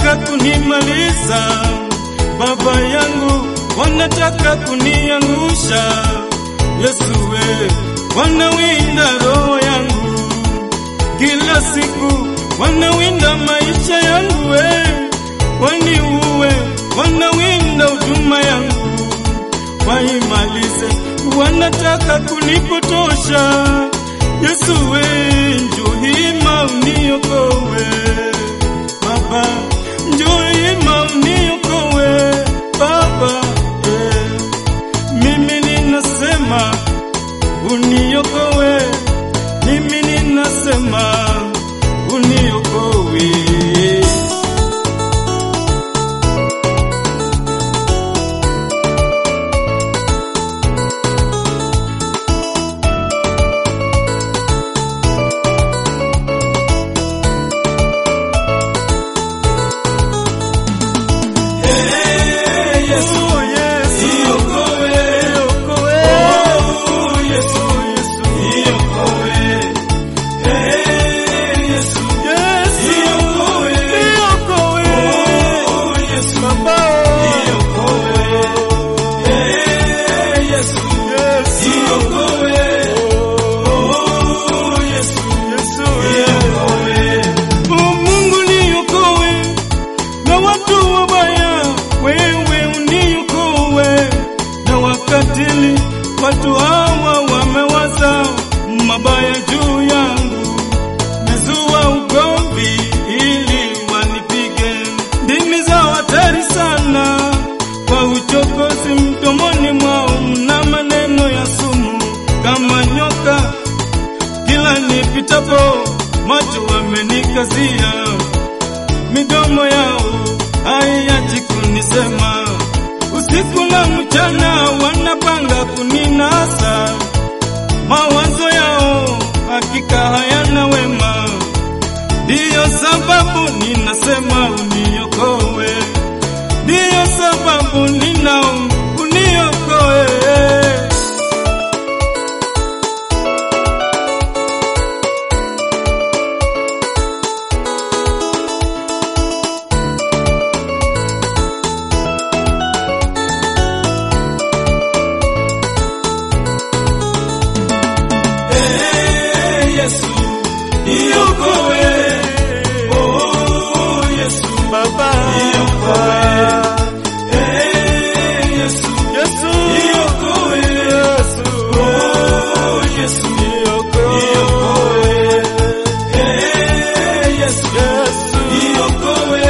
wanataka kunimaliza, baba yangu wanataka kuniangusha. Yesu we, wanawinda roho yangu kila siku, wanawinda maisha yangu we, waniue, wanawinda huduma yangu waimalize, wanataka kunipotosha. Yesu we, njoo hima uniokoe Baba, njoo hima uniokoe Baba, eh. Mimi ninasema uniokoe, mimi ninasema uniokoe. Yesu, Yesu, niokoe, niokoe. Oh, Yesu, Yesu, niokoe. Eh, Yesu, Yesu, niokoe, niokoe. Oh, Yesu, Baba, niokoe. Eh, Yesu, Yesu, niokoe. Oh, Yesu, Yesu, niokoe. Oh, Mungu niokoe na watu wabaya, wewe uniokoe na wakatili. Watu hawa wamewaza mabaya juu yangu, mezua ugomvi ili wanipige. Ndimi za hatari sana, kwa uchokozi mdomoni mwao mna maneno ya sumu kama nyoka. Kila nipitapo macho wamenikazia midomo yao haiachi kunisema, usiku na mchana wanapanga kuninasa. Mawazo yao hakika hayana wema, ndiyo sababu ninasema uniokoe, ndiyo sababu nina uniokoe. Eh, Yesu, niokoe. Oh, Yesu, Baba, niokoe. Eh, Yesu, Yesu, niokoe. Yesu, oh, Yesu, niokoe. Eh, Yesu, Yesu, niokoe.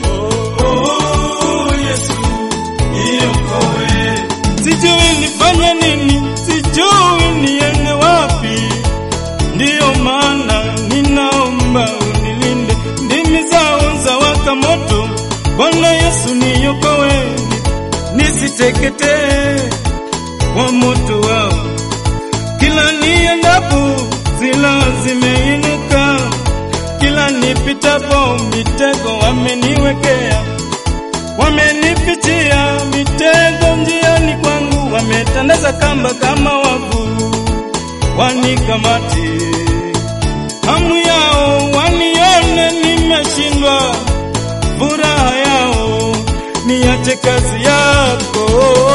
Oh, Yesu, niokoe. Sijui nifanye nini, sijui niende wapi, ndiyo maana ninaomba unilinde. Ndimi zao za waka moto, Bwana Yesu niokoe, nisiteketee kwa moto wao. Kila niendapo zila zimeinuka, kila nipitapo mitego wameniwekea wamenipitia mitego njiani kwangu, wametandaza kamba kama wavu, wanikamati hamu yao wanione nimeshindwa, furaha yao niache kazi yako.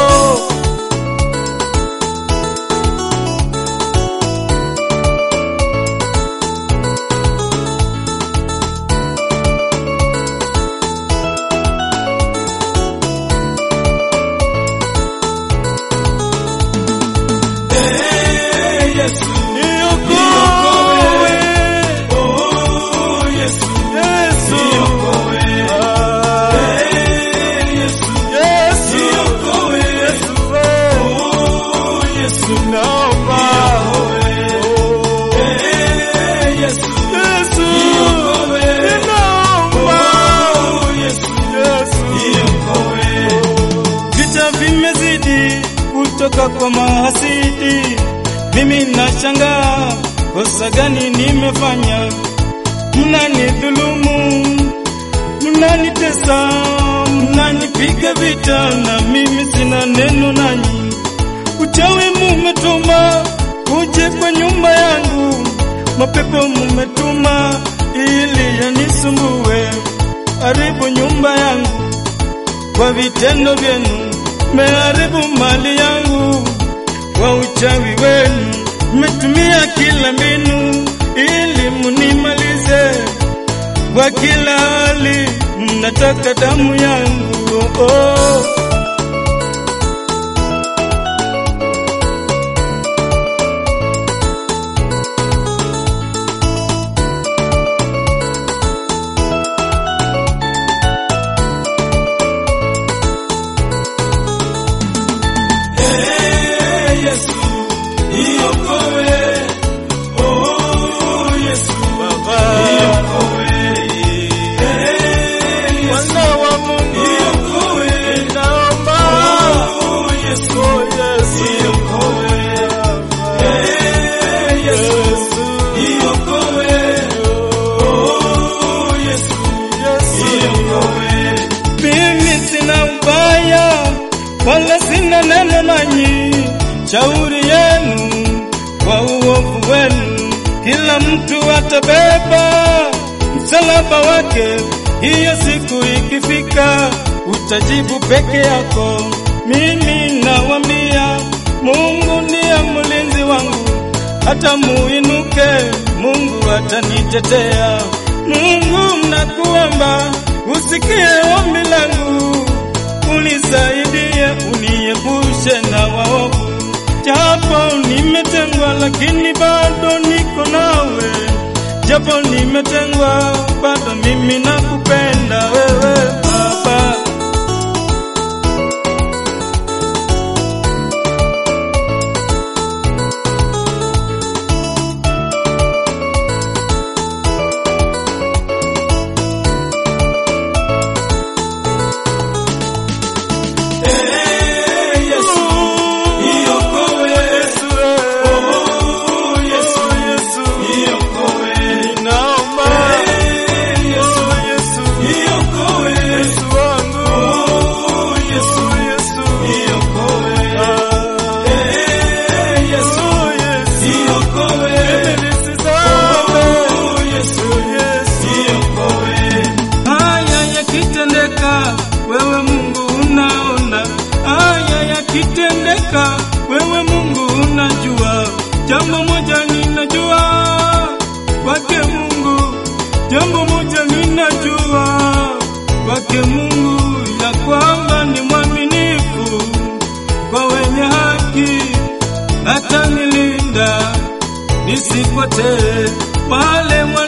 Yesu, niokoe. Oh, Yesu, Yesu, niokoe. Yesu, Yesu, niokoe. Yesu, oh, Yesu, naomba. Yesu, Yesu, niokoe. Ninaomba. Yesu, Yesu, niokoe. Vita vimezidi kutoka kwa mahasidi, mimi nashangaa kosa gani nimefanya? Mnanidhulumu, mnanitesa, mnanipiga vita, na mimi sina neno nanyi. Uchawi mumetuma uje kwa nyumba yangu, mapepo mumetuma ili yanisumbue, haribu nyumba vitendo vyenu meharibu mali yangu, kwa uchawi wenu mmetumia kila mbinu ili munimalize. Kwa kila hali mnataka damu yangu oh, oh. Mimi sina ubaya wala sina neno nanyi, shauri yenu kwa uovu wenu, kila mtu atabeba msalaba wake. Hiyo siku ikifika, utajibu peke yako. Mimi nawambia, Mungu ndiye mlinzi wangu, hata muinuke, Mungu atanitetea. Mungu nakuomba, usikie ombi langu, unisaidie, uniepushe na waovu. Japo nimetengwa, lakini bado niko nawe. Japo nimetengwa, bado mimi nakupenda wewe Baba. Haya yakitendeka, wewe Mungu unaona. Haya yakitendeka, wewe Mungu unajua. Jambo moja ninajua kwake Mungu, jambo moja ninajua kwake Mungu, ya kwamba ni mwaminifu kwa wenye haki, atanilinda nisipotee. Wale wana